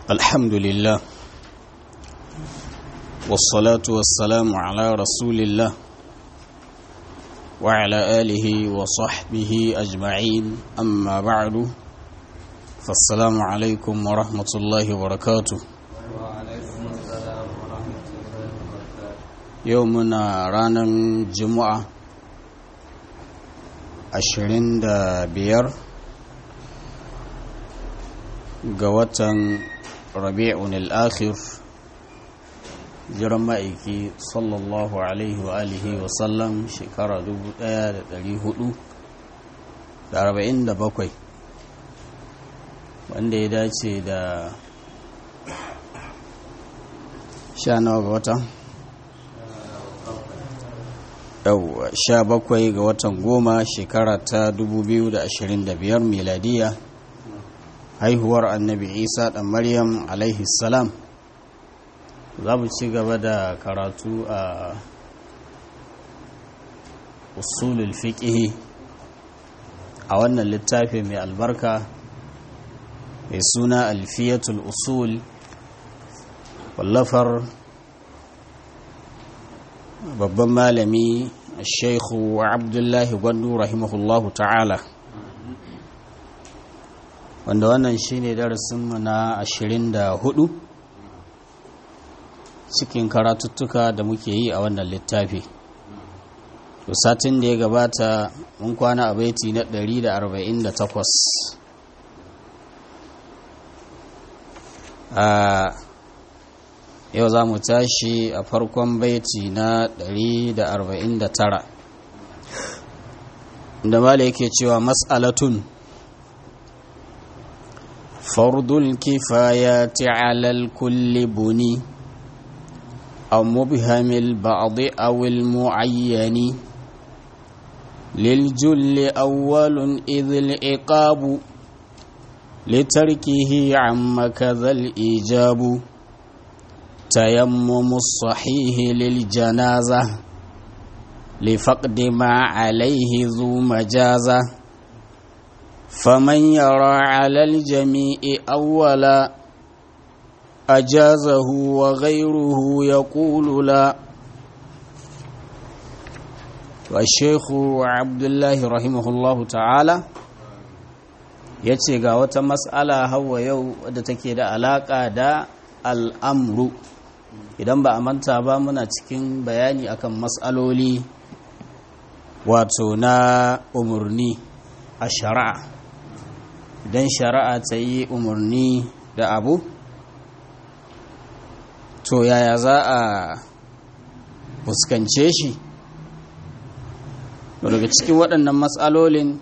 الحمد لله والصلاة والسلام على رسول الله وعلى آله وصحبه أجمعين أما بعد فالسلام عليكم ورحمة الله وبركاته يومنا رانا جمعة ashirin da biyar ga watan rabi'un al'akhir jiran ma'aiki sallallahu alaihi wa alihi wa sallam shekara 1447 wanda ya dace da sha nawa ga watan yau sha bakwai ga watan goma shekara ta 2025 miladiya haihuwar annabi isa ɗan maryam alaihi salam za mu ci gaba da karatu a usulul fiƙihi a wannan littafi mai albarka mai suna alfiyatul usul wallafar babban malami sheikhu abdullahi gwandu rahimahullahu ta'ala wanda wannan shine darasinmu na ashirin da hudu cikin karatuttuka da muke yi a wannan littafi to satin da ya gabata mun kwana a baiti na 148 a yau za mu tashi a farkon baiti na 149 da mala yake cewa mas'alatun fardul kifayati alal kulli buni aw mubhamil ba'd aw al mu'ayyani lil julli awwalun idh al iqabu litarkihi amma kadha al ijabu تيمم الصحيح للجنازة لفقد ما عليه ذو مجازة فمن يرى على الجميع أولا أجازه وغيره يقول لا والشيخ عبد الله رحمه الله تعالى yace ga wata mas'ala hawa yau wadda take da alaƙa da al'amru idan ba a manta ba muna cikin bayani akan matsaloli wato na umarni a shari'a idan shari'a ta yi umarni da abu to yaya za a fuskance shi daga cikin waɗannan matsalolin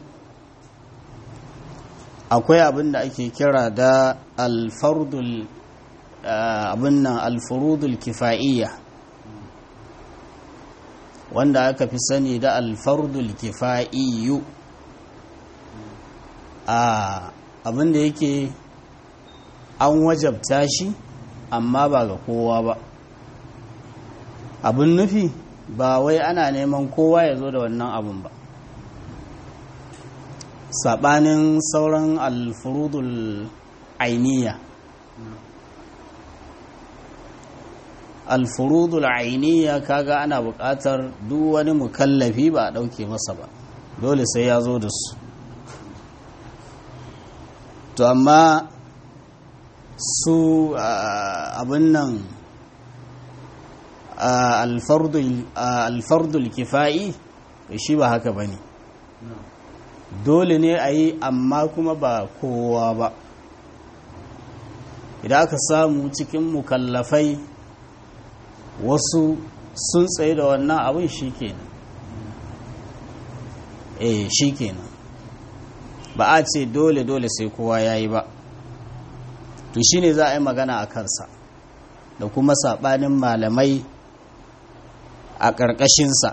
akwai abin da ake kira da alfardul abin nan alfurudul kifa'iyya wanda aka fi sani da alfardul kifa'iyyu a abin da yake an wajabta shi amma ba ga kowa ba abin nufi ba wai ana neman kowa ya zo da wannan abin ba saɓanin sauran alfurudul ainiya alfurudul ainiya kaga ana buƙatar duk wani mukallafi ba a ɗauke masa ba dole sai ya zo da su to amma su abin nan alfardul kifa'i shi ba haka ba ne dole ne a yi amma kuma ba kowa ba idan aka samu cikin mukallafai wasu sun tsaye da wannan abin shi kenan eh shi kenan ba a ce dole dole sai kowa ya yi ba to shi ne za a yi magana a kansa da kuma saɓanin malamai a ƙarƙashinsa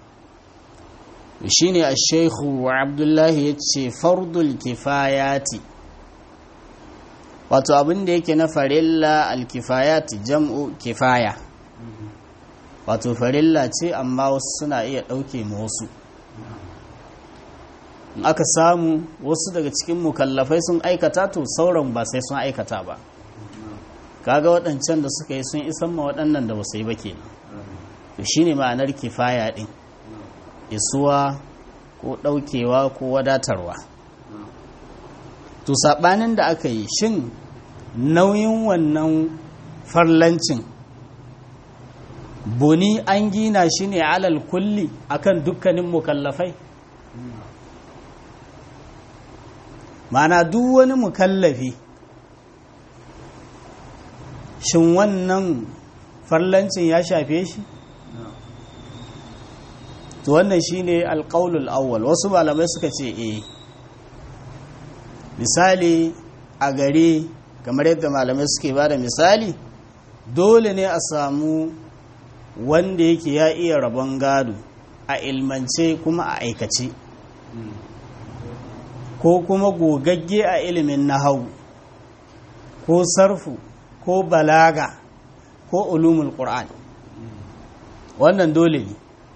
shi ne a shaihu abdullahi ya ce fardul kifayati wato abin da yake na farilla alkifayati jam'u kifaya wato farilla ce amma wasu suna iya ɗauke ma wasu in aka samu wasu daga cikin mukallafai sun aikata to sauran ba sai sun aikata ba kaga waɗancan da suka yi sun isan ma waɗannan da ba su yi ba kenan to shine ma'anar kifaya ɗin isuwa ko ɗaukewa ko wadatarwa to saɓanin da aka yi shin nauyin wannan farlancin buni an gina shi ne alal kulli akan dukkanin mukallafai mana duk wani mukallafi shin wannan farlancin ya shafe shi to wannan shine alƙaulul awwal wasu malamai suka ce eh misali a gare kamar yadda malamai suke ba da misali dole ne a samu wanda yake ya iya rabon gado a ilmance kuma a aikace ko kuma gogagge a ilimin nahau ko sarfu ko balaga ko ulumul qur'an wannan dole ne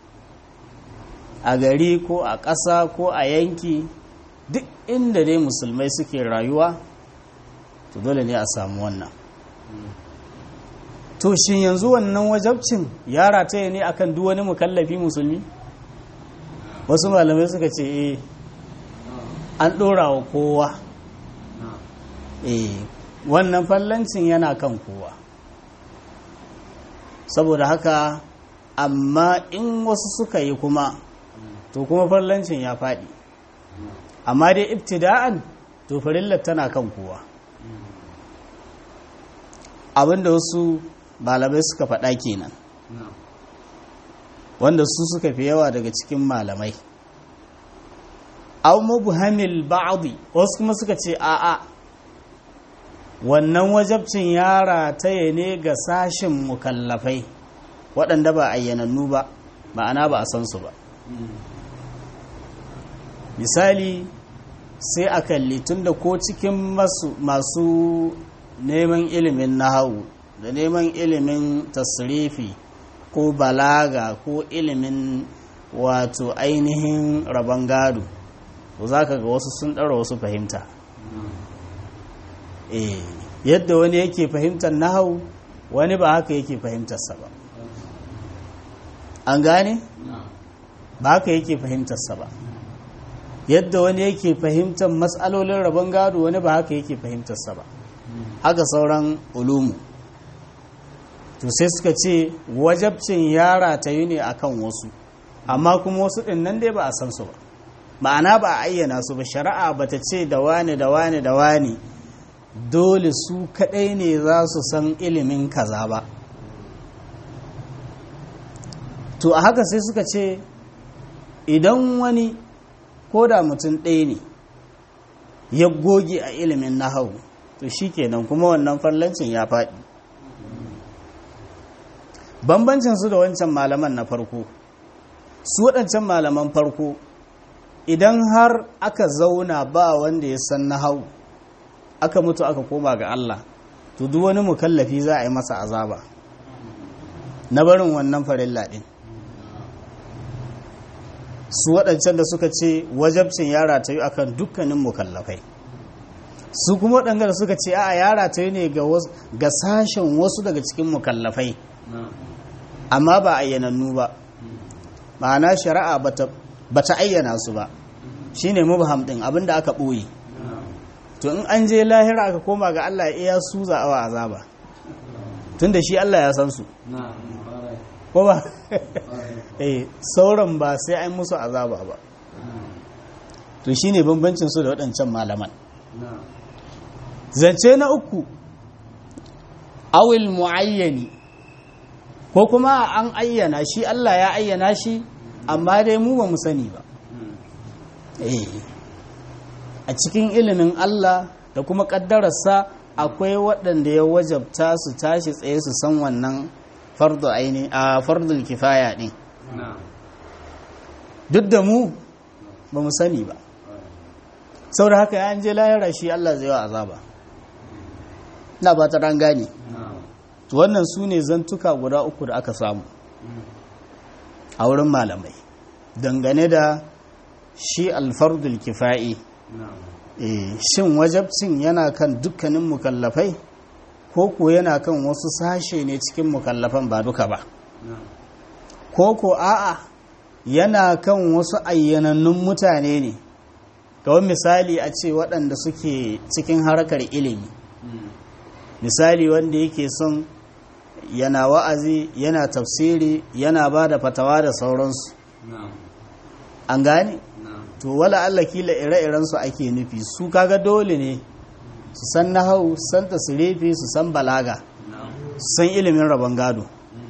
a gari ko a ƙasa ko a yanki duk inda dai musulmai suke rayuwa to dole ne a samu wannan to shin yanzu wannan wajabcin ya rataye ne akan duk wani mukallafi musulmi wasu malamai suka ce eh an ɗora wa kowa eh wannan fallancin yana kan kowa saboda haka amma in wasu suka yi kuma to kuma fallancin ya faɗi amma dai ibtida'an to farillar tana kan kowa abinda wasu malamai suka faɗa kenan wanda su suka fi yawa daga cikin malamai aw mubhamil ba'dhi wasu kuma suka ce a'a wannan wajabcin ya rataye ne ga sashin mukallafai waɗanda ba ayyanannu ba ma'ana ba a san su ba misali sai a kalli tunda ko cikin masu neman ilimin nahawu da neman ilimin tasrifi ko balaga ko ilimin wato ainihin rabon gado to za ka ga wasu sun ɗara wasu fahimta eh yadda wani yake fahimtar nahawu wani ba haka yake fahimtarsa ba an gane ba haka yake fahimtarsa ba yadda wani yake fahimtar matsalolin rabon gado wani ba haka yake fahimtarsa ba haka sauran ulumu to sai suka ce wajabcin yara ta yi ne akan wasu amma kuma wasu ɗin nan dai ba a san su ba ma'ana ba a ayyana su ba shari'a ba ta ce da wani da wani da wani dole su kaɗai ne za su san ilimin kaza ba to a haka sai suka ce idan wani ko da mutum ɗaya ne ya goge a ilimin nahau to shi kenan kuma wannan farlancin ya faɗi bambancin su da wancan malaman na farko su waɗancan malaman farko idan har aka zauna ba wanda ya san nahau aka mutu aka koma ga Allah to duk wani mukallafi za a yi masa azaba na barin wannan farilla ɗin su waɗancan da suka ce wajabcin yara ta yi akan dukkanin mukallafai su kuma waɗanda da suka ce a yara ta yi ne ga sashen wasu daga cikin mukallafai amma ba ayyanannu ba ma'ana shari'a ba ta ayyana su ba shi ne mubham ɗin abinda aka ɓoye to in an je lahira aka koma ga Allah ya iya su za'awa azaba tun da shi Allah ya san su ko ba eh sauran ba sai an musu azaba ba to shine bambancin su da waɗancan malaman zance na uku awil muayyani ko kuma an ayyana shi Allah ya ayyana shi amma dai mu ba mu sani ba eh a cikin ilimin Allah da kuma ƙaddararsa akwai waɗanda ya wajabta su tashi tsaye su san wannan fardu aini a fardul kifaya ɗin duk da mu ba mu sani ba sau da haka ya je lahira shi Allah zai wa azaba na ba ta ran gane wannan su ne zantuka guda uku da aka samu a wurin malamai dangane da shi alfardul kifa'i shin wajabcin yana kan dukkanin mukallafai ko ko yana kan wasu sashe ne cikin mukallafan ba duka ba ko ko a'a yana kan wasu ayyanannun mutane ne kawai misali a ce waɗanda suke cikin harkar ilimi misali wanda yake son yana wa'azi yana tafsiri yana ba da fatawa da sauransu an gane to wala Allah kila ire-irensu ake nufi su kaga dole ne su san nahau su san tasirifi su san balaga su san ilimin rabon gado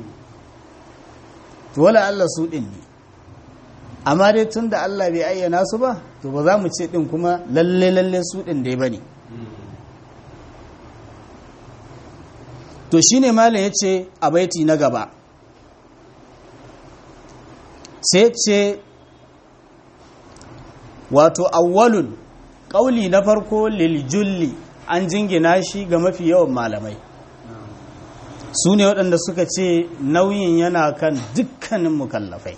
to wala Allah su ɗin ne amma dai tun da Allah bai ayyana su ba to ba za mu ce ɗin kuma lalle lalle su ɗin dai ba ne to shi ne malin ya ce a baiti na gaba sai ce wato awwalun ƙauli na farko liljulli an jingina shi ga mafi yawan malamai su ne waɗanda suka ce nauyin yana kan dukkanin mukallafai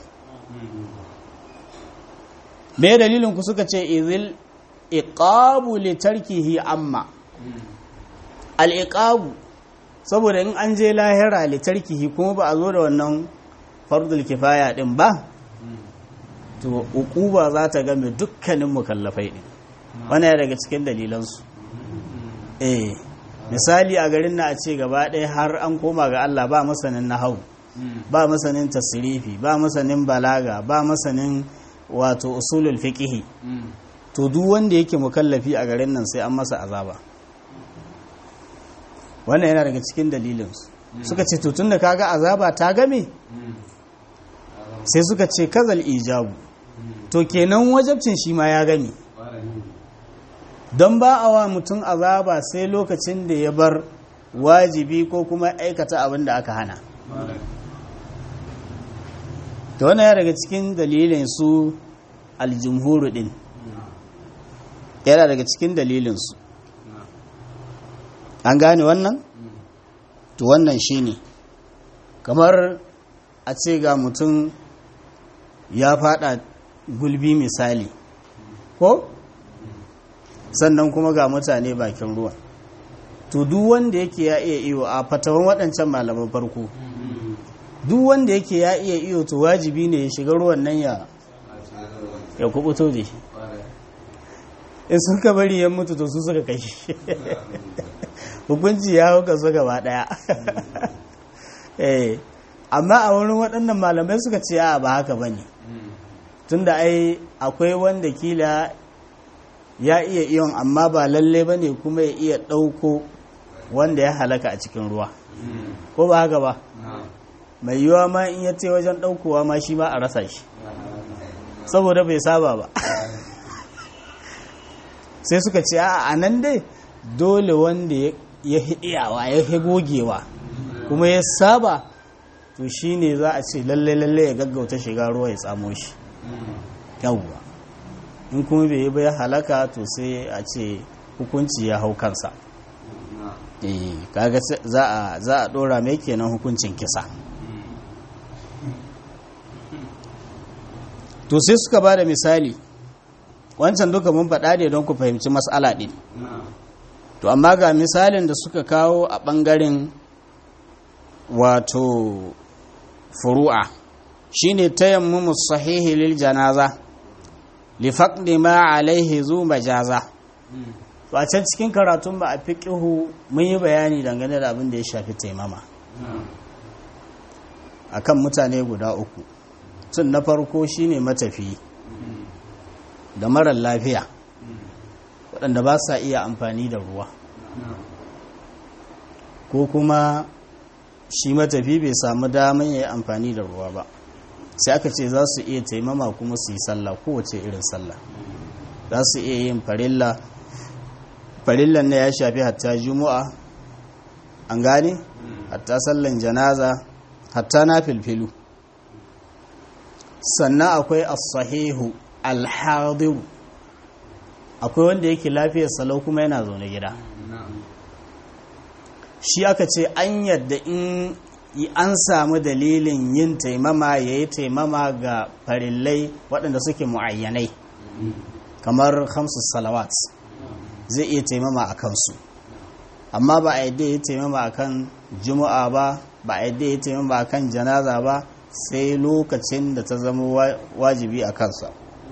me dalilin ku suka ce izil iqabu li tarkihi amma al iqabu saboda in an je lahira li tarkihi kuma ba a zo da wannan fardul kifaya din ba to uquba za ta game dukkanin mukallafai din wannan daga cikin dalilansu eh misali a garin na a ce gaba ɗaya har an koma ga Allah ba masanin nahau ba masanin tasirifi ba masanin balaga ba masanin wato usulul fiqihi to duk wanda yake mukallafi a garin nan sai an masa azaba wannan yana daga cikin dalilinsu suka ce to tunda kaga azaba ta game sai suka ce kazal ijabu to kenan wajabcin shi ma ya game don ba a wa mutum azaba sai lokacin da ya bar wajibi ko kuma aikata abin da aka hana ta wannan ya daga cikin dalilin su aljumhuru din yana daga cikin dalilinsu an gane wannan to wannan shine kamar a ce ga mutum ya fada gulbi misali ko sannan kuma ga mutane bakin ruwa to duk wanda yake ya iya iyo a fatawan waɗancan malaman farko duk wanda yake ya iya iyo to wajibi ne ya shiga ruwan nan ya ya kubuto da shi in suka bari ya mutu to su suka kashi hukunci ya hauka su gaba daya amma a wurin waɗannan malamai suka ce a ba haka ba ne tunda ai akwai wanda kila ya iya iyon amma ba lalle ba ne kuma ya iya ɗauko wanda ya halaka a cikin ruwa ko ba haka ba mai yiwa ma in ya ce wajen ɗaukowa ma shi ma a rasa shi saboda bai saba ba sai suka ce a nan dai dole wanda ya hidiyawa ya gogewa kuma ya saba to shi ne za a ce lalle lalle ya gaggauta shiga ruwa ya tsamo shi yawwa in kuma bai yi bai halaka to sai a ce hukunci ya hau kansa kaga za a dora mai kenan hukuncin kisa to sai suka ba da misali wancan duka mun faɗa ne don ku fahimci matsala ɗin to amma ga misalin da suka kawo a ɓangaren wato furu'a shine tayammumu sahihi lil janaza li faqdi ma alaihi zu majaza to a can cikin karatun ba a fiqihu mun yi bayani dangane da abin da ya shafi taimama akan mutane guda uku tun na farko shine matafi da marar lafiya waɗanda ba sa iya amfani da ruwa ko kuma shi matafi bai samu damar ya yi amfani da ruwa ba sai aka ce za su iya taimama kuma su yi sallah kowace irin sallah za su iya yin farilla farillan na ya shafi hatta juma'a an gane hatta sallan janaza hatta na filfilu sannan akwai as-sahihu al-hadiru akwai wanda yake lafiyar salau kuma yana zaune gida shi aka ce an yadda in an samu dalilin yin taimama ya yi taimama ga farillai waɗanda suke mu'ayyanai kamar hamsu salawat zai iya taimama a kansu amma ba a yadda ya taimama akan juma'a ba ba a yadda ya taimama akan janaza ba sai lokacin da ta zama wajibi a kansa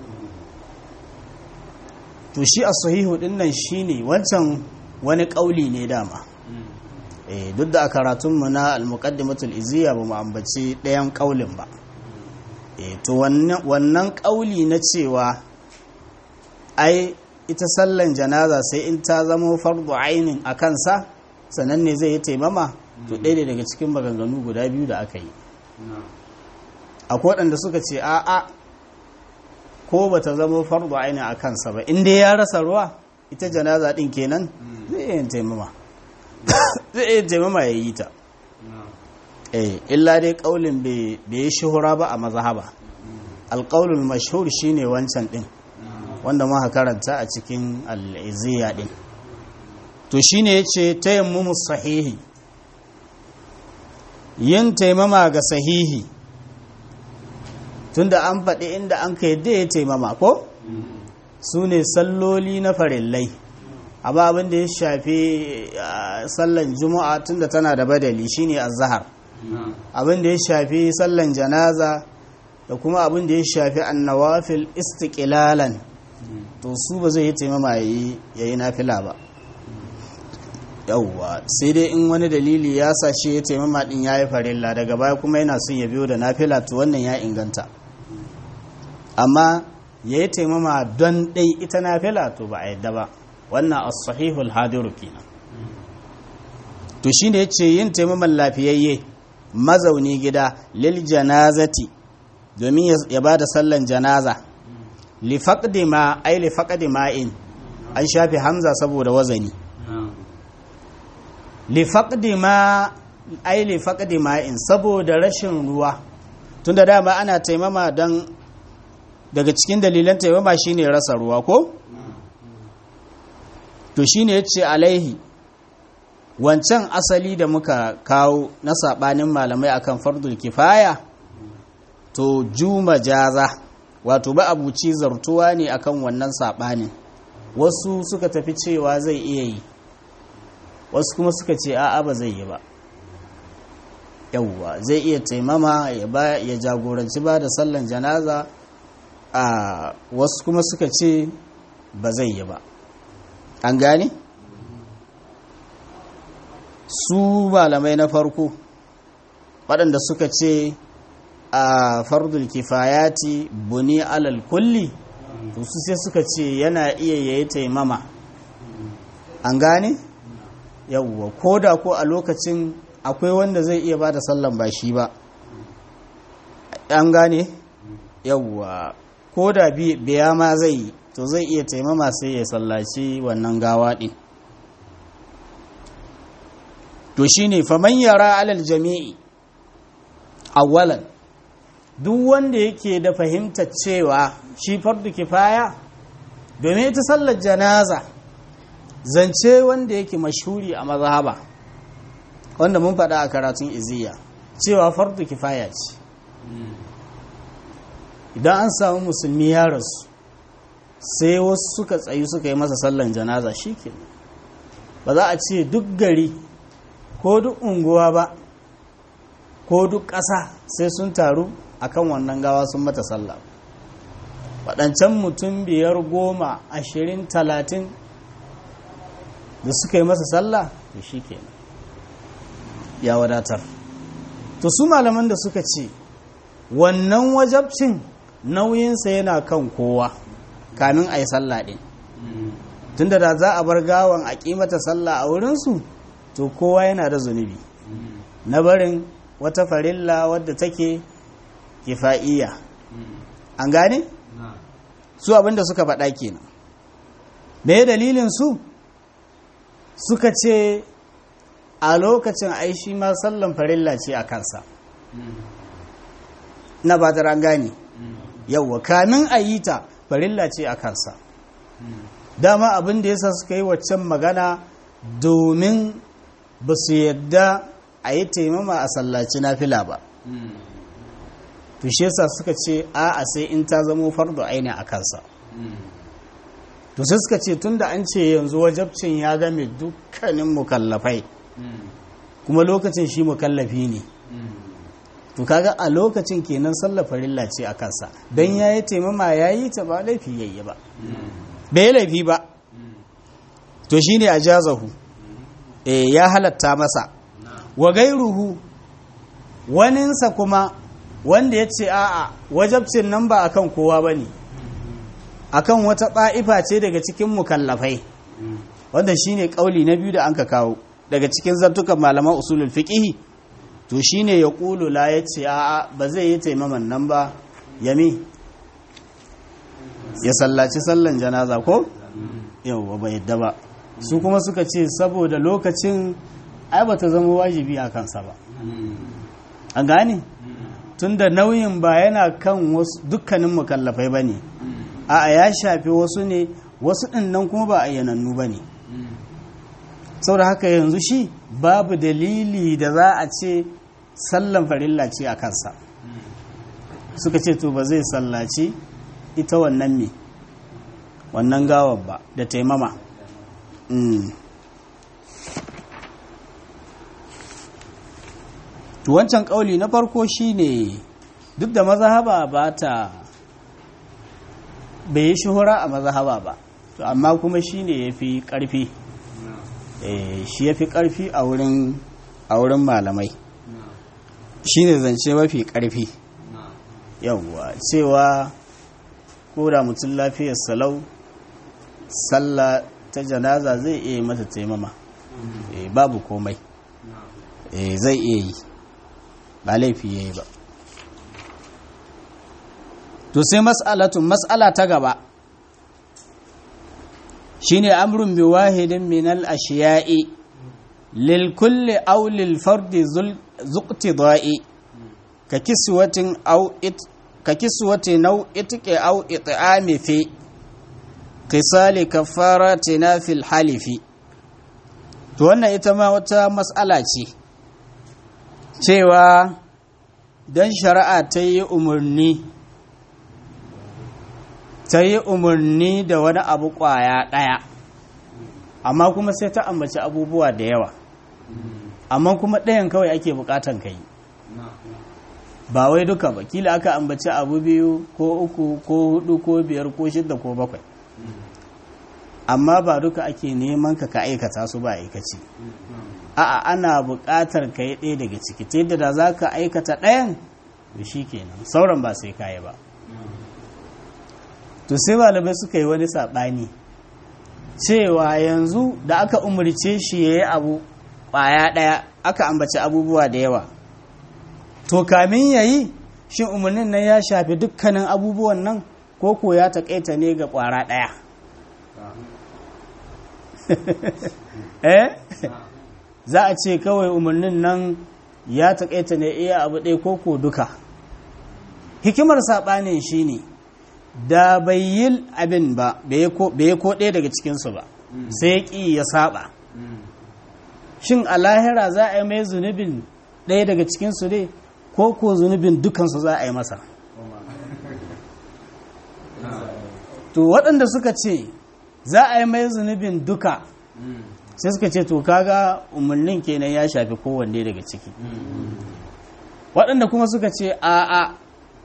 to shi a sahihu din nan shine wancan wani kauli ne dama eh duk da a karatunmu na al-muqaddimatul iziya ba mu ambaci ɗayan kaulin ba eh to wannan kauli na cewa ai ita sallan janaza sai in ta zama fardu ainin a kansa sannan ne zai yi taimama to ɗaya daga cikin maganganu guda biyu da aka yi akwai waɗanda suka ce a'a ko ba ta zama fardu ainin a kansa ba inda ya rasa ruwa ita janaza ɗin kenan zai iya taimama zai iya taimama ya yi ta eh illa dai ƙaulin bai yi shuhura ba a mazhaba alƙaulul mashhur shine wancan ɗin wanda muka karanta a cikin al'iziya ɗin to shi ne ya ce tayammumu sahihi yin taimama ga sahihi tunda an faɗi inda an ka yadda ya taimama ko su ne salloli na farillai amma abin da ya shafi sallan juma'a tunda tana da badali shine azhar abin da ya shafi sallan janaza da kuma abin da ya shafi annawafil istiqlalan to su ba zai yi taimama ya yi nafila ba yauwa sai dai in wani dalili ya sa shi ya taimama din ya yi farilla daga baya kuma yana son ya biyo da nafila to wannan ya inganta amma ya yi taimama don ɗai ita nafila to ba a yadda ba wannan as-sahihul hadiru kenan to shine yace yin taimaman lafiyayye mazauni gida lil janazati domin ya bada sallan janaza li faqdi ma ay li faqdi ma'in an shafi hamza saboda wazani li faqdi ma ay li faqdi ma'in saboda rashin ruwa tunda dama ana taimama dan daga cikin dalilan taimama shine rasa ruwa ko to shine yace alaihi wancan asali da muka kawo na sabanin malamai akan fardul kifaya to juma jaza wato ba abuci zartuwa ne akan wannan sabanin wasu suka tafi cewa zai iya yi wasu kuma suka ce a'a ba zai yi ba yauwa zai iya taimama ya jagoranci ba da sallan janaza a wasu kuma suka ce ba zai yi ba an gane su malamai na farko waɗanda suka ce a fardul kifayati buni alal kulli to su sai suka ce yana iya yayi taimama an gane yauwa ko da ko a lokacin akwai wanda zai iya ba da sallan ba shi ba an gane yauwa ko da biya ma zai yi to zai iya taimama sai ya sallaci wannan gawa ɗin to shine faman yara alal jami'i awwalan duk wanda yake da fahimtar cewa shi fardu kifaya domin ita sallar janaza zance wanda yake mashhuri a mazhaba wanda mun faɗa a karatun iziya cewa fardu kifaya ce idan an samu musulmi ya rasu sai wasu suka tsayu suka yi masa sallan janaza shi ba za a ce duk gari ko duk unguwa ba ko duk ƙasa sai sun taru akan wannan gawa sun mata sallah waɗancan mutum biyar goma ashirin talatin da suka yi masa sallah to shi kenan ya wadatar to su malaman da suka ce wannan wajabcin nauyinsa yana kan kowa kamin a yi sallah ɗin tunda da za a bar gawan a ƙimata sallah a wurinsu to kowa yana da zunubi na barin wata farilla wadda take kifa'iyya an gane su abinda suka faɗa kenan me dalilin su suka ce a lokacin aishi ma sallan farilla ce a kansa na ba an gane yauwa kamin a yi ta farilla ce a kansa dama abin da yasa suka yi waccan magana domin ba su yadda a yi taimama a sallaci na fila ba to shi yasa suka ce a a sai in ta zamo fardo aini a kansa to sai suka ce tunda an ce yanzu wajabcin ya game dukkanin mukallafai kuma lokacin shi mukallafi ne to kaga a lokacin kenan sallar farilla ce a kansa don ya yi taimama ya yi ta ba laifi yayi ba bai laifi ba to shi ne a jazahu ya halatta masa wa gairuhu waninsa kuma wanda ya ce a'a wajabcin nan ba akan kowa ba ne akan wata ɗa'ifa ce daga cikin mukallafai wanda shi ne ƙauli na biyu da an ka kawo daga cikin zartukan malaman usulul fiƙihi to shi ne ya ƙulu la ya ce a'a ba zai yi taimaman nan ba yami ya sallaci sallan janaza ko yau ba yadda ba su kuma suka ce saboda lokacin ai ba ta zama wajibi a kansa ba a gane tunda nauyin ba yana kan dukkanin mukallafai ba ne a ya shafi wasu ne wasu ɗin nan kuma ba ayyanannu ba ne saboda haka yanzu shi babu dalili da za a ce sallan farilla ce a kansa suka ce to ba zai sallaci ita wannan me wannan gawar ba da taimama to wancan kauli na farko shine duk da mazahaba ba ta bai yi shuhura a mazahaba ba to amma kuma shine ya fi ƙarfi shi ya fi ƙarfi a wurin malamai shine zance mafi ƙarfi yawwa cewa ko da mutum lafiyar salau sallah ta janaza zai iya mata taimama babu komai zai iya yi ba laifi ya yi ba to sai mas'alatun mas'ala ta gaba shine amrun bi wahidin min al ashiya'i lil kulli aw lil fardi zuqtida'i ka kiswatin aw it ka kiswati naw itqi aw it'ami fi qisali kafaratina fil halifi to wannan ita ma wata mas'ala ce cewa don shari'a ta yi umarni ta yi umarni da wani abu kwaya ɗaya amma kuma sai ta ambaci abubuwa da yawa amma kuma ɗayan kawai ake bukatan ka yi ba wai duka ba kila aka ambaci abu biyu ko uku ko hudu ko biyar ko shidda ko bakwai amma ba duka ake neman ka ka aikata su ba aikaci a'a ana buƙatar ka yi ɗaya daga ciki ta yadda da za ka aikata ɗayan da shi kenan sauran ba sai kayi ba to sai malamai suka yi wani saɓani cewa yanzu da aka umarce shi ya yi abu ƙwaya ɗaya aka ambaci abubuwa da yawa to kamin ya yi shin umarnin nan ya shafi dukkanin abubuwan nan ko ko ya taƙaita ne ga ƙwara ɗaya eh za a ce kawai umarnin nan ya taƙaita ne iya abu ɗaya ko ko duka hikimar saɓanin shi ne da bai yi abin ba bai yi ko ɗaya daga cikinsu ba sai ya ƙi ya saɓa shin a lahira za a yi mai zunubin ɗaya daga cikinsu ne ko ko zunubin dukansu za a yi masa to waɗanda suka ce za a yi mai zunubin duka sai suka ce to kaga umarnin kenan ya shafi kowanne daga ciki waɗanda kuma suka ce a a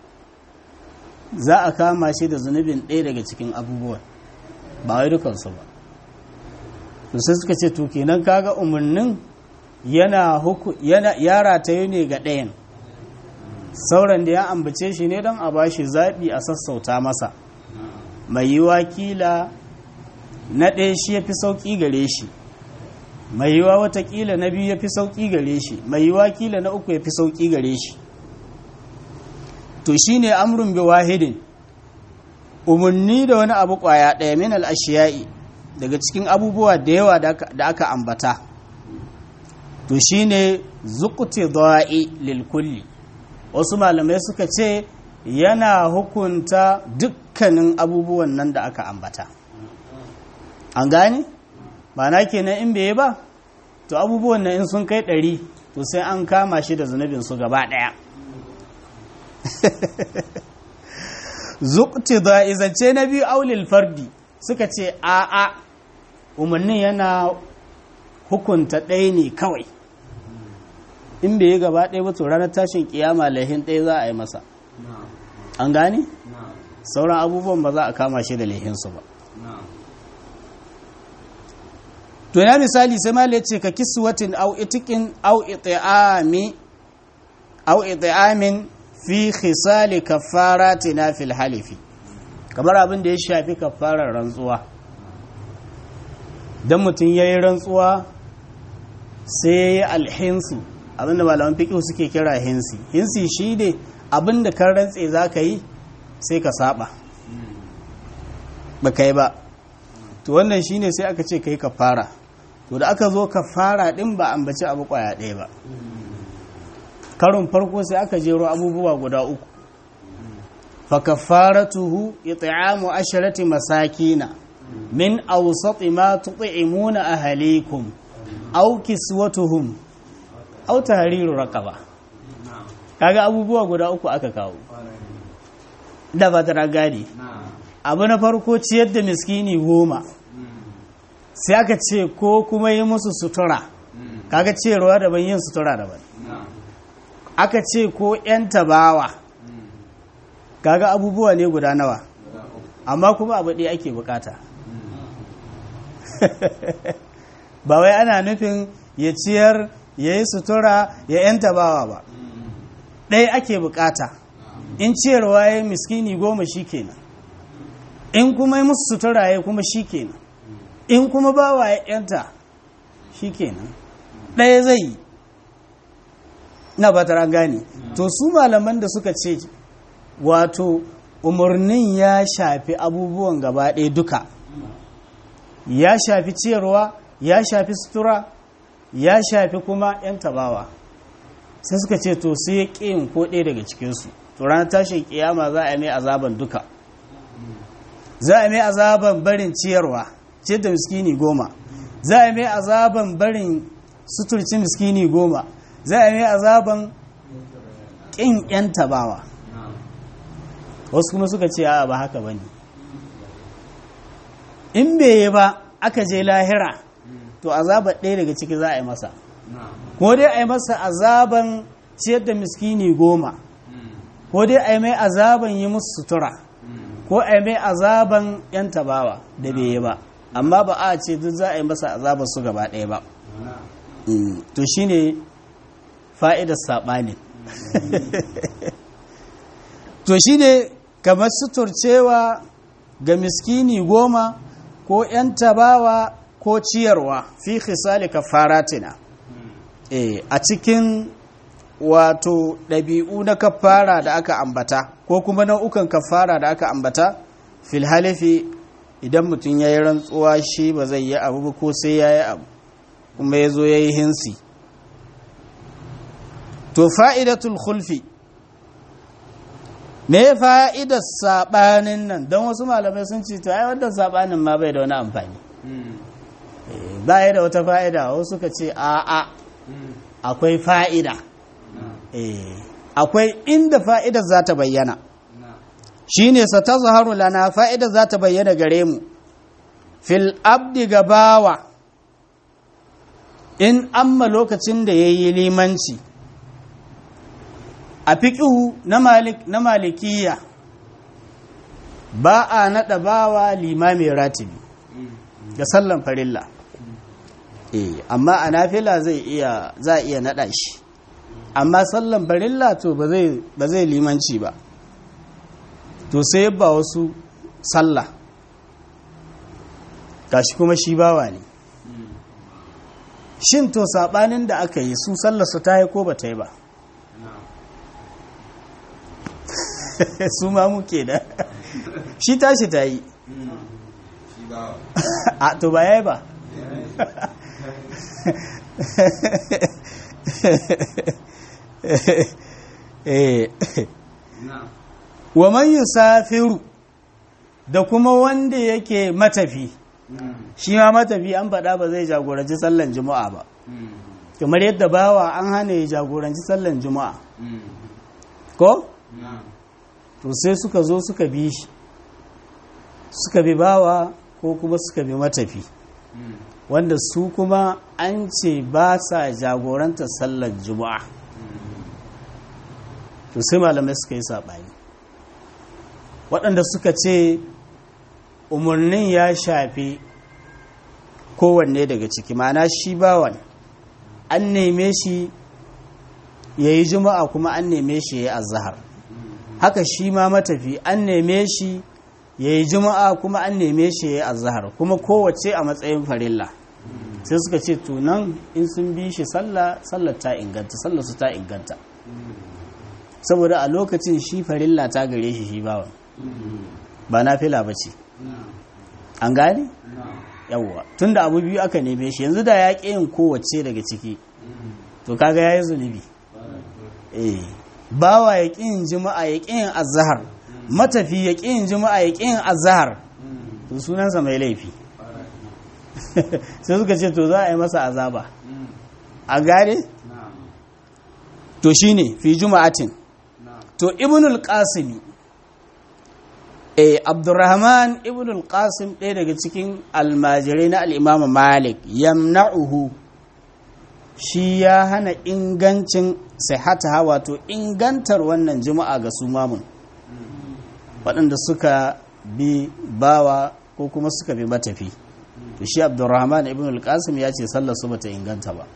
za a kama shi da zunubin ɗaya daga cikin abubuwan ba wai dukansu ba to sai suka ce to kenan kaga umarnin yana huku yana yara ta yi ne ga ɗayan sauran da ya ambace shi ne don a ba shi zaɓi a sassauta masa mai yiwa kila na ɗaya shi ya fi sauƙi gare shi mai yiwa watakila na biyu ya fi sauƙi gare shi mai yiwa kila na uku ya fi sauƙi gare shi to shi ne amurin bi wahidin umarni da wani abu ƙwaya ɗaya min al'ashiya'i daga cikin abubuwa da yawa da aka ambata to shi ne zukuti da'i lilkulli wasu malamai suka ce yana hukunta dukkanin abubuwan nan da aka ambata an gane? ba na kenan in bai ba to abubuwan nan in sun kai ɗari to sai an kama shi da zunubin su gaba ɗaya zukti da izance na biyu aulil fardi suka ce a'a umarnin yana hukunta ɗaya ne kawai in bai yi gaba ɗaya ba to ranar tashin kiyama laihin ɗaya za a yi masa an gane sauran abubuwan ba za a kama shi da laihinsu ba to ya misali sai ma ce ka kiswatin au itikin au iti'ami au iti'amin fi khisali kaffaratina fil halifi kamar abin da ya shafi kafarar rantsuwa dan mutum yayi rantsuwa sai yayi alhinsu abinda malaman fiqh suke kira hinsi hinsi shi ne abinda kan rantse zaka yi sai ka saba ba kai ba to wannan shine sai aka ce kai kafara to da aka zo kafara din ba ambaci abu kwaya ɗaya ba karon farko sai aka jero abubuwa guda uku fa kafaratuhu it'amu asharati masakina min awsati ma tut'imuna ahlikum aw kiswatuhum aw tahriru raqaba kaga abubuwa guda uku aka kawo da ba ta gadi abu na farko ciyar da miskini goma sai aka ce ko kuma yi musu sutura kaga ciyarwa daban yin sutura daban aka ce ko 'yan tabawa kaga abubuwa ne guda nawa amma kuma abu ɗaya ake bukata ba wai ana nufin ya ciyar ya yi sutura ya 'yan tabawa ba ɗaya ake bukata in ciyarwa ya miskini goma shi kenan in kuma yi musu sutura ya kuma shi kenan in kuma bawa ya 'yanta shi kenan ɗaya zai yi na ba ta gane to su malaman da suka ce wato umarnin ya shafi abubuwan gaba ɗaya duka ya shafi ciyarwa ya shafi sutura ya shafi kuma 'yan tabawa sai suka ce to sai ya ƙin ko ɗaya daga cikinsu to ranar tashin kiyama za a mai azaban duka za a mai azaban barin ciyarwa ce da miskini goma za a mai azaban barin suturci miskini goma za a mai azaban ƙin 'yan tabawa wasu kuma suka ce a ba haka ba ne in bai yi ba aka je lahira to azabar ɗaya daga ciki za a yi masa ko dai a yi masa azaban ciyar da miskini goma ko dai a yi mai azaban yi musu sutura ko a yi mai azaban 'yan tabawa da bai yi ba amma ba a ce duk za a yi masa azabar su gaba ɗaya ba to shine fa'idar saɓani to shine kamar suturcewa ga miskini goma ko 'yan tabawa ko ciyarwa fi khisali kafaratina eh a cikin wato ɗabi'u na kafara da aka ambata ko kuma nau'ukan kafara da aka ambata fil halifi idan mutum ya yi rantsuwa shi ba zai yi abu ba ko sai ya yi abu kuma ya zo ya yi hinsi to fa'idatul khulfi me fa'idar saɓanin nan don wasu malamai sun ce to ai wannan saɓanin ma bai da wani amfani ba ya da wata fa'ida wasu suka ce a'a akwai fa'ida akwai inda fa'idar za ta bayyana shi ne sa ta zaharu lana fa'idar za ta bayyana gare mu fil abdi gabawa in amma lokacin da ya yi limanci a fiƙihu na malikiya ba a naɗa bawa limami ratibi ga sallan farilla eh amma a nafila zai iya za a iya naɗa shi amma sallan farilla to ba zai ba zai limanci ba to sai ba wasu sallah gashi kuma shi bawa ne shin to sabanin da aka yi su sallar su ta yi ko ba ta yi ba su ma muke da shi tashi ta yi a to ba ya yi ba wa man yusafiru da kuma wanda yake matafi shi ma matafi an faɗa ba zai jagoranci sallan juma'a ba kamar yadda bawa an hana ya jagoranci sallan juma'a ko? to sai suka zo suka bi shi suka bi bawa ko kuma suka bi matafi wanda su kuma an ce ba sa jagoranta sallar juma'a to sai malamai suka yi saɓani waɗanda suka ce umarnin ya shafi kowanne daga ciki mana shi bawan an neme shi ya yi juma'a kuma an neme shi ya yi azahar haka shi ma matafi an neme shi ya yi juma'a kuma an neme shi ya yi azahar kuma kowace a matsayin farilla sai suka ce tunan in sun bi shi sallah sallar ta inganta sallar su ta inganta saboda a lokacin shi farilla ta gare shi shi bawan ba na fila ba ce an gane? yawwa tun da abu biyu aka neme shi yanzu da ya ƙi yin kowace daga ciki to kaga ya yi zunubi eh bawa ya ƙi yin jima'a ya ƙi yin azahar matafi ya ƙi yin jima'a ya ƙi yin azahar to sunansa mai laifi sai suka ce to za a yi masa azaba a gane? to shine fi juma'atin to ibnul qasimi eh abdurrahman ibnul qasim ɗaya daga cikin almajirai na al'imama malik yamna'uhu shi ya hana ingancin sihata wato ingantar wannan juma'a ga su mamun waɗanda suka bi bawa ko kuma suka bi matafi to shi abdurrahman ibnul qasim ya ce sallar su bata inganta ba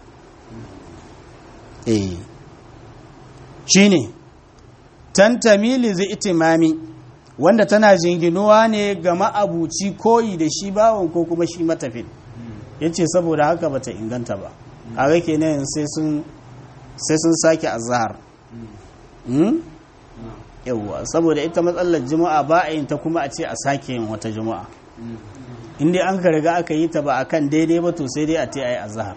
eh shine tantamili zai itimami wanda tana jinginuwa ne ga ma'abuci koyi da shi bawon ko kuma shi matafin ya ce saboda haka bata inganta ba a rake ne sai sun sake azahar yauwa saboda ita matsalar juma'a ba a yin ta kuma a ce a sake yin wata juma'a inda an ka riga aka yi ta ba akan daidai ba to sai dai a te a yi azahar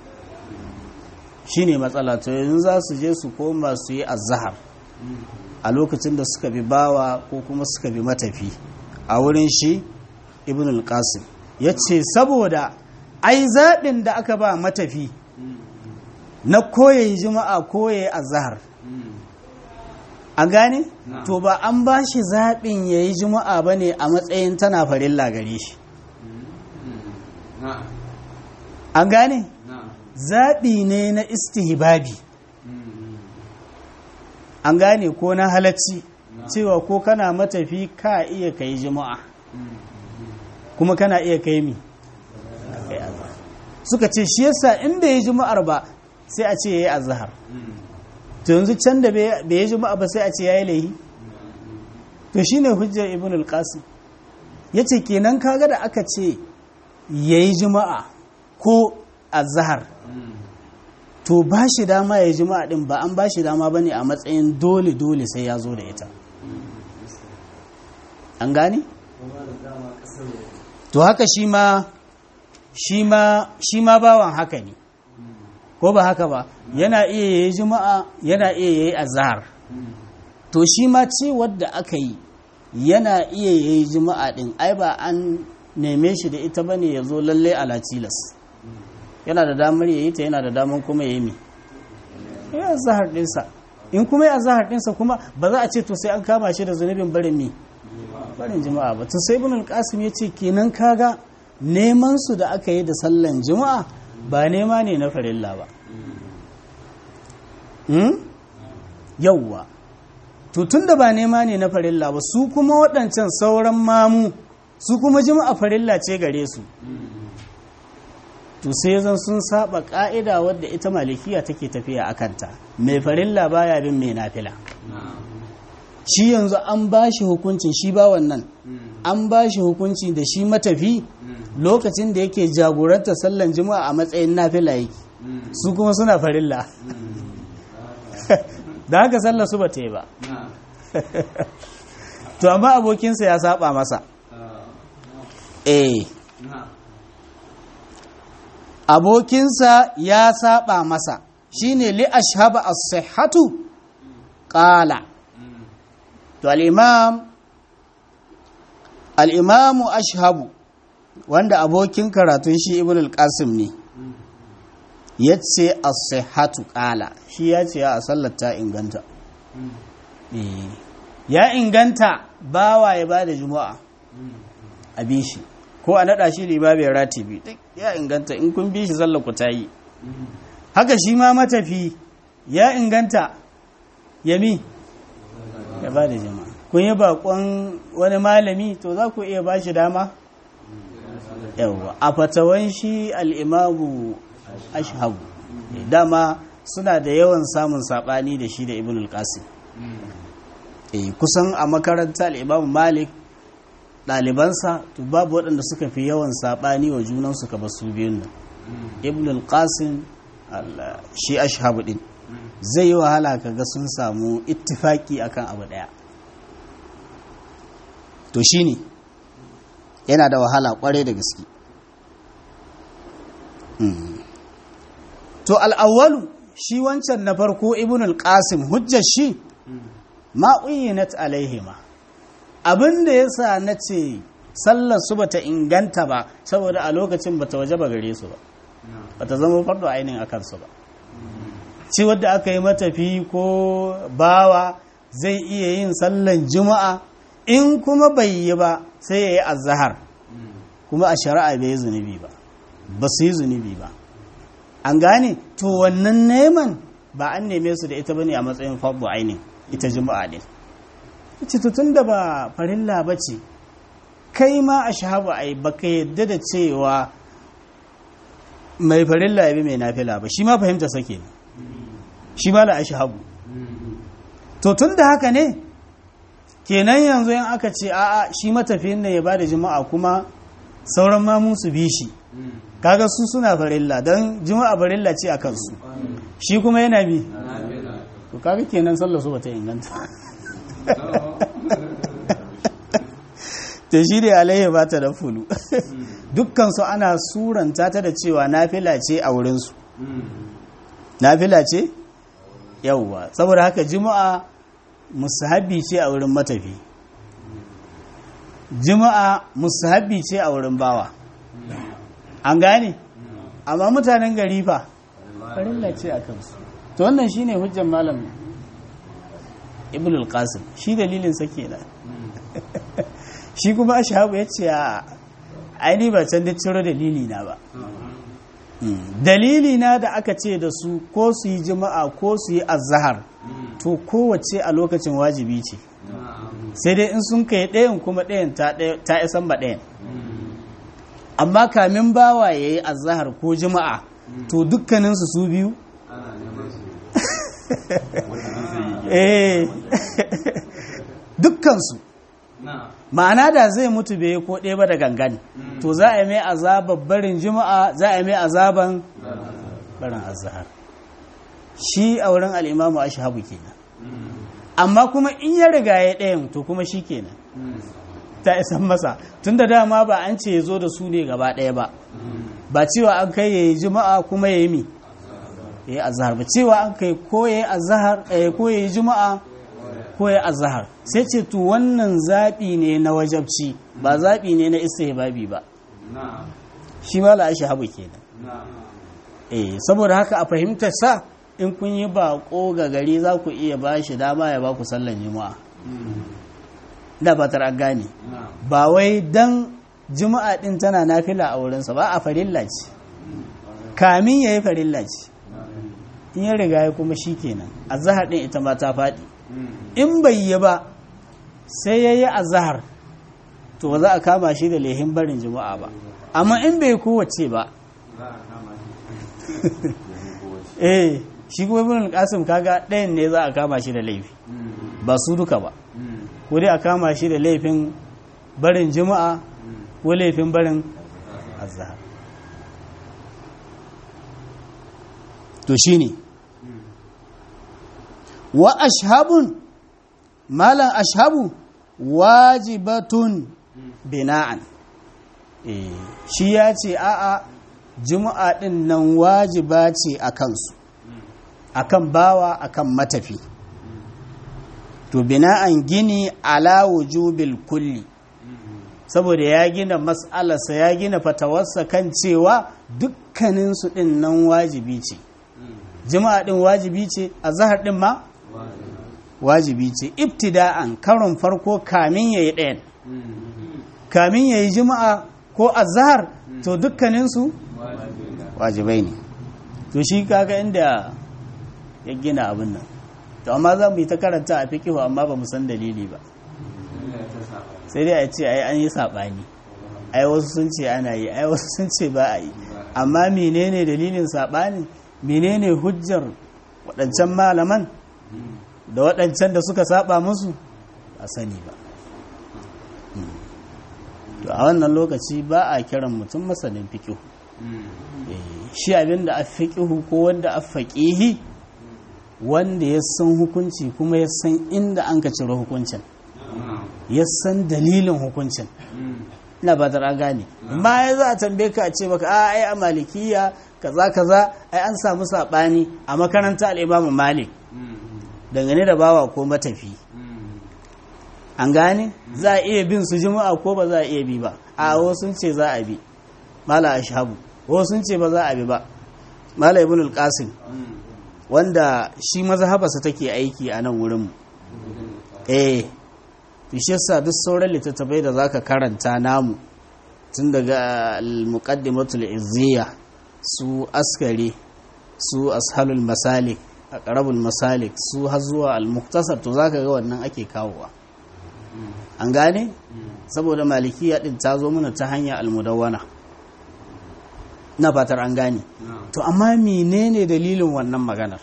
shi ne matsala to yanzu za su je su koma su yi azahar a lokacin da suka bi bawa ko kuma suka bi matafi a wurin shi ibn al-qasim ya ce saboda ai zaɓin da aka ba matafi na koyayi juma'a koyayi azahar a gane to ba an ba shi zaɓin ya yi juma'a ba ne a matsayin tana farilla gare shi an gane zaɓi ne na istihbabi an gane ko na halacci cewa ko kana matafi ka iya kai juma'a kuma kana iya kai mi suka ce shi yasa in bai yi juma'ar ba sai a ce ya yi azahar to yanzu can da bai yi juma'a ba sai a ce ya yi laihi to shi ne hujjar ibn al-qasim ya ce kenan kaga da aka ce ya yi juma'a ko azahar to ba shi dama ya juma'a din ba an ba shi dama ba ne a matsayin dole-dole sai ya zo da ita an gane? to haka shi ma shi ma bawan haka ne ko ba haka ba yana iya yayi juma'a yana iya yayi azhar to shi ma ce wadda aka yi yana iya yayi juma'a din ai ba an neme shi da ita bane ya zo lalle ala tilas yana da damar yayi ta yana da damar kuma yayi mi ya azhar dinsa in kuma ya azhar dinsa kuma ba za a ce to sai an kama shi da zunubin barin mi barin juma'a ba to sai ibn al-qasim yace kenan kaga neman su da aka yi da sallan juma'a ba nema ne na farilla ba yauwa tun da ba nema ne na farilla ba su kuma waɗancan sauran mamu su kuma jima'a farilla ce gare su to sai zan sun saba ƙa'ida wadda ita malikiya take tafiya a kanta mai farilla baya bin mai nafila shi yanzu an ba shi hukuncin shi ba wannan an ba shi hukunci da shi matafi lokacin da yake jagoranta sallan juma'a a matsayin nafila yake su kuma suna farilla da haka sallar su ba ta yi ba to amma abokinsa ya saba masa eh abokinsa ya saba masa shine li ashhaba as-sihhatu qala to al-imam al-imamu ashhabu wanda abokin karatun shi ibn al-qasim ne yace as-sihhatu qala shi yace ya sallar ta inganta ya inganta bawa ya bada juma'a a shi ko a naɗa shi limabin ratibi duk ya inganta in kun bi shi sallar ku ta yi haka shi ma matafi ya inganta yami ya ba da jama'a kun yi bakon wani malami to za ku iya ba shi dama yawwa a fatawan shi al'imamu ashabu dama suna da yawan samun saɓani da shi da ibn al-qasim kusan a makaranta al'imamu malik ɗalibansa to babu waɗanda suka fi yawan saɓani wa junansu ka basu biyun nan ibn al-qasim shi ashabu din zai yi wahala kaga sun samu ittifaki akan abu ɗaya to shine yana da wahala kwarai da gaske to al'awwalu shi wancan na farko ibn al-qasim hujjar shi ma'uyinat alaihima abinda yasa na ce sallar su bata inganta ba saboda a lokacin bata waje ba gare su ba bata zama fardo ainihin akan su ba ci wadda aka yi matafi ko bawa zai iya yin sallan juma'a in kuma bai yi ba sai ya yi azahar kuma a shari'a bai yi zunubi ba ba su yi zunubi ba an gane to wannan neman ba an neme su da ita bane a matsayin fardu ainihin ita juma'a din ita tun da ba farilla ba ce kai ma a shahabu ai baka yadda da cewa mai farilla ya bi mai nafila ba shi ma fahimta sake ne shi ma la a shahabu to tun da haka ne kenan yanzu in aka ce a'a shi matafiyin ne ya bada juma'a kuma sauran mamun su bi shi kaga su suna farilla don juma'a farilla ce a kansu shi kuma yana bi to kaga kenan sallar su bata inganta ta shi da alayhi ba ta da fulu dukkansu ana suranta ta da cewa nafila ce a wurinsu nafila ce yauwa saboda haka juma'a musahabi ce a wurin matafi juma'a musahabi ce a wurin bawa an gane amma mutanen gari fa farilla ce a kansu to wannan shine hujjar malam ibn al-qasim shi dalilin sa kenan shi kuma ashabu ya ce a aini ba can da ciro dalili na ba dalili na da aka ce da su ko su yi jima'a ko su yi azahar to kowace a lokacin wajibi ce sai dai in sun kai ɗayan kuma ɗayan ta isan ba ɗayan amma kamin bawa ya yi azahar ko jima'a to dukkaninsu su biyu dukkansu ma'ana da zai mutu bai ko ɗaya ba da gangan to za a yi mai azabar barin juma'a za a yi mai azaban barin azahar shi a wurin al'imamu a shahabu kenan amma kuma in ya riga ya ɗayan to kuma shi kenan ta isan masa tun da dama ba an ce ya zo da su ne gaba ɗaya ba ba cewa an kai ya yi juma'a kuma ya yi mi ya yi azahar ba cewa an kai ko ya yi azahar ko ya yi juma'a ko ya azahar sai ce to wannan zaɓi ne na wajabci ba zaɓi ne na istihbabi ba shi ma la'ashi habu kenan eh saboda haka a fahimtar sa in kun yi baƙo ga gari za ku iya ba shi dama ya ba ku sallan juma'a da fatar an gane ba wai dan juma'a din tana nafila a wurinsa ba a farilla ce kamin ya yi farilla ce in ya riga ya kuma shi kenan azahar din ita ma ta faɗi in bai yi ba sai ya yi azahar to ba za a kama shi da lehin barin juma'a ba amma in bai kowace ba eh shi kuma ibn qasim kaga ɗayan ne za a kama shi da laifi ba su duka ba ko dai a kama shi da laifin barin juma'a ko laifin barin azhar to shine wa ashabun malan ashabu wajibatun bina'an eh shi ya ce a'a juma'a din nan wajiba ce a kansu akan bawa akan matafi to bina'an gini ala wujubil kulli saboda ya gina mas'alarsa ya gina fatawarsa kan cewa dukkaninsu din nan wajibi ce juma'a din wajibi ce a zahar din ma wajibi ce ibtida'an karon farko kamin yayi ɗayan kamin yayi juma'a ko azhar to dukkaninsu wajibai ne to shi kaga inda ya gina abin nan to amma za mu yi ta karanta a fikihu amma ba mu san dalili ba sai dai a ce ai an yi saɓani ai wasu sun ce ana yi ai wasu sun ce ba a yi amma menene dalilin saɓani menene hujjar waɗancan malaman da waɗancan da suka saba musu a sani ba to a wannan lokaci ba a kiran mutum masanin fikihu shi abin da a fikihu ko wanda a faƙihi wanda ya san hukunci kuma ya san inda an ka ciro hukuncin ya san dalilin hukuncin ina ba ta gane amma ya za a tambaye ka a ce maka a ai a malikiya kaza kaza ai an samu saɓani a makaranta al'imamu malik dangane da bawa ko matafi an gane za a iya bin su juma'a ko ba za a iya bi ba a wasu ce za a bi mala ashabu wasu ce ba za a bi ba mala ibn al-qasim wanda shi mazhabarsa take aiki a nan wurin mu eh to shi yasa duk sauran littattafai da zaka karanta namu tun daga al-muqaddimatul izziya su askari su ashalul masalik aqrabul masalik su har zuwa al-muqtasar to zaka ga wannan ake kawowa an gane saboda malikiya din ta zo mana ta hanya almudawwana na fatar an gane to amma menene dalilin wannan maganar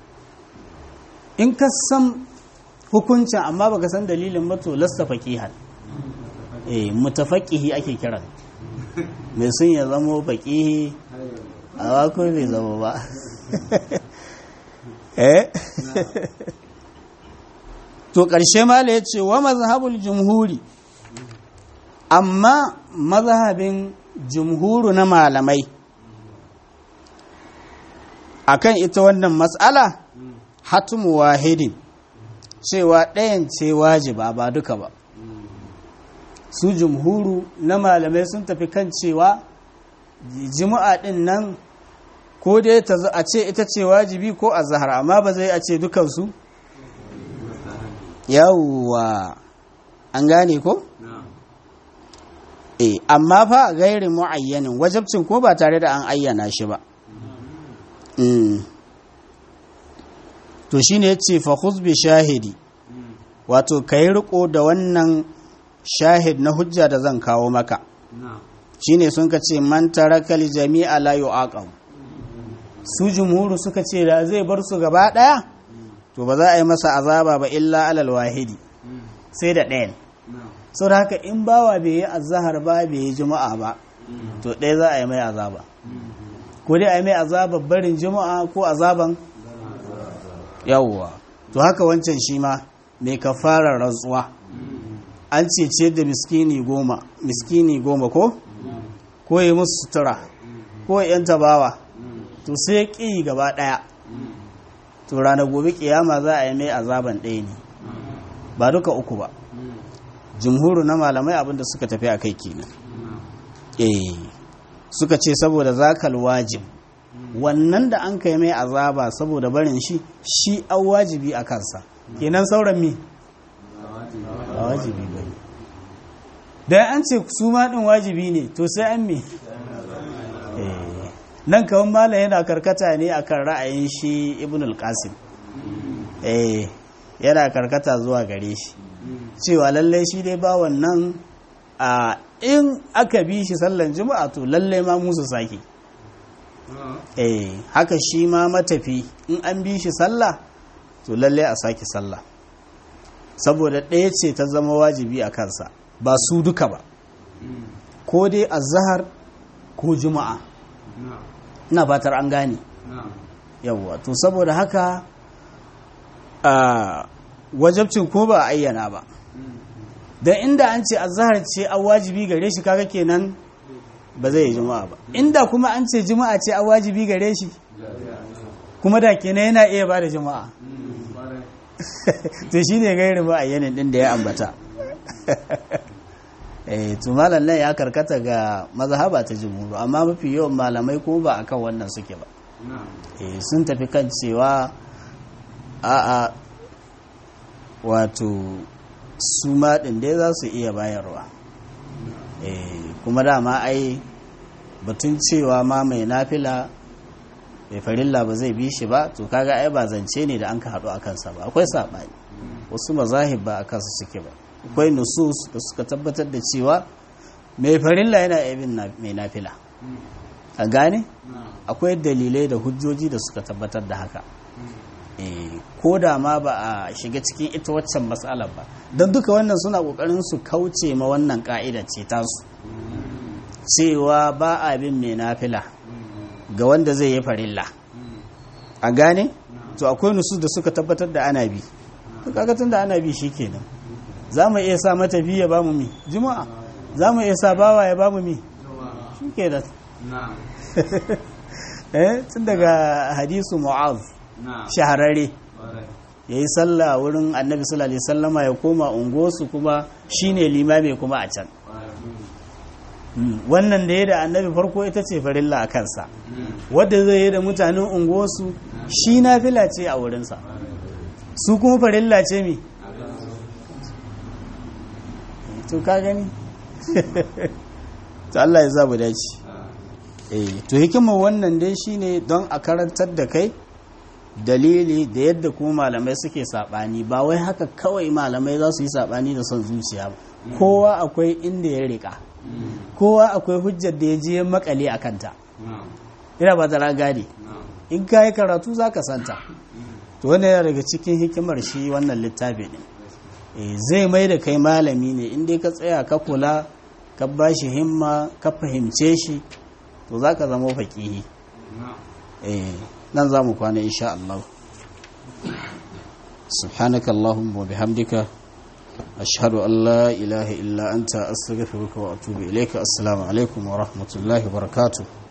in ka san hukuncin amma baka san dalilin ba to lasta faqihan eh mutafaqihi ake kiran mai sun ya zamo faqihi a wako bai zama ba eh to ƙarshe mala ya ce wa mazhabul jumhuri amma mazhabin jumhuru na malamai akan ita wannan matsala hatumu wahidin cewa ɗayan ce wajiba ba duka ba su jumhuru na malamai sun tafi kan cewa jima'a ɗin nan ko dai ta a ce ita ce wajibi ko a zahara amma ba zai a ce dukansu yawwa an gane ko? eh amma fa gairi mu'ayyanin wajabcin ko ba tare da an ayyana shi ba to shine yace fa bi shahidi wato kai riko da wannan shahid na hujja da zan kawo maka shine sun ka ce man tarakal jami'a la yu'aqab su jumhuru suka ce da zai bar su gaba daya to ba za a yi masa azaba ba illa alal wahidi sai da ɗayan sau da haka in bawa bai yi azahar ba bai yi juma'a ba to ɗaya za a yi mai azaba ko dai a yi mai azabar barin juma'a ko azaban yawwa to haka wancan shi ma mai kafarar rantsuwa an cece da miskini goma miskini goma ko ko yi musu sutura ko yan tabawa to sai ƙi gaba ɗaya to ranar gobe kiyama za a yi mai azaban ɗaya ne ba duka uku ba jumhuru na malamai abinda suka tafi a kai kenan eh suka ce saboda zakal wajib wannan da an kai mai azaba saboda barin shi shi an wajibi a kansa kenan sauran mi a wajibi ba da an ce su ma din wajibi ne to sai an mi nan kawai malam yana karkata ne akan ra'ayin shi ibn al-qasim eh yana karkata zuwa gare shi cewa lallai shi dai ba wannan a in aka bi shi sallan juma'a to lallai ma musu sake eh haka shi ma matafi in an bi shi sallah to lallai a sake sallah saboda ɗaya ce ta zama wajibi a kansa ba su duka ba ko dai azhar ko juma'a ina fatar an gane yawwa to saboda haka a wajabcin ko ba a ayyana ba don inda an ce azhar ce an wajibi gare shi kaga kenan ba zai yi juma'a ba inda kuma an ce juma'a ce an wajibi gare shi kuma da kenan yana iya ba da juma'a to shi ne gairin ba a yanin din da ya ambata eh to malam nan ya karkata ga mazhaba ta jumhur amma mafi yawan malamai ko ba akan wannan suke ba eh sun tafi kan cewa a'a wato su ma ɗin dai za su iya bayarwa kuma dama ai batun cewa ma mai nafila mai farilla ba zai bi shi ba to kaga ai ba zance ne da an ka haɗu a kansa ba akwai saɓani wasu mazahib ba a kansa suke ba akwai nusus da suka tabbatar da cewa mai farilla yana bin mai nafila a gane akwai dalilai da hujjoji da suka tabbatar da haka ko da ma ba a shiga cikin ita waccan matsalar ba don duka wannan suna kokarin su kauce ma wannan ka'ida ce tasu cewa ba a bin mai nafila ga wanda zai yi farilla a gane to akwai nusu da suka tabbatar da ana bi to kaga tun da ana bi shikenan za mu iya sa mata biya ba mu mi juma'a za mu iya sa bawa ya ba mu mi shikenan eh tun daga hadisu mu'az shahararre ya yi sallah wurin annabi sallallahu alaihi sallama ya koma ungosu kuma shine limami kuma a can wannan da ya da annabi farko ita ce farilla a kansa wadda zai yi da mutanen ungosu shi na fila ce a wurinsa su kuma farilla ce mi to ka gani to Allah ya zabu dace eh to hikimar wannan dai shine don a karantar da kai dalili da yadda kuma malamai suke sabani ba wai haka kawai malamai za su yi sabani da son zuciya ba kowa akwai inda ya rika kowa akwai hujjar da ya je makale a kanta ina ba da gane in ka yi karatu za ka santa to wannan yana daga cikin hikimar shi wannan littafi ne zai mai da kai malami ne inda ka tsaya ka kula ka ba shi himma ka fahimce shi to za ka zama faƙihi nan za mu kwana insha Allah subhanaka Allahumma wa bihamdika ashhadu an la ilaha illa anta astaghfiruka wa atubu ilayka assalamu alaikum wa rahmatullahi wa barakatuh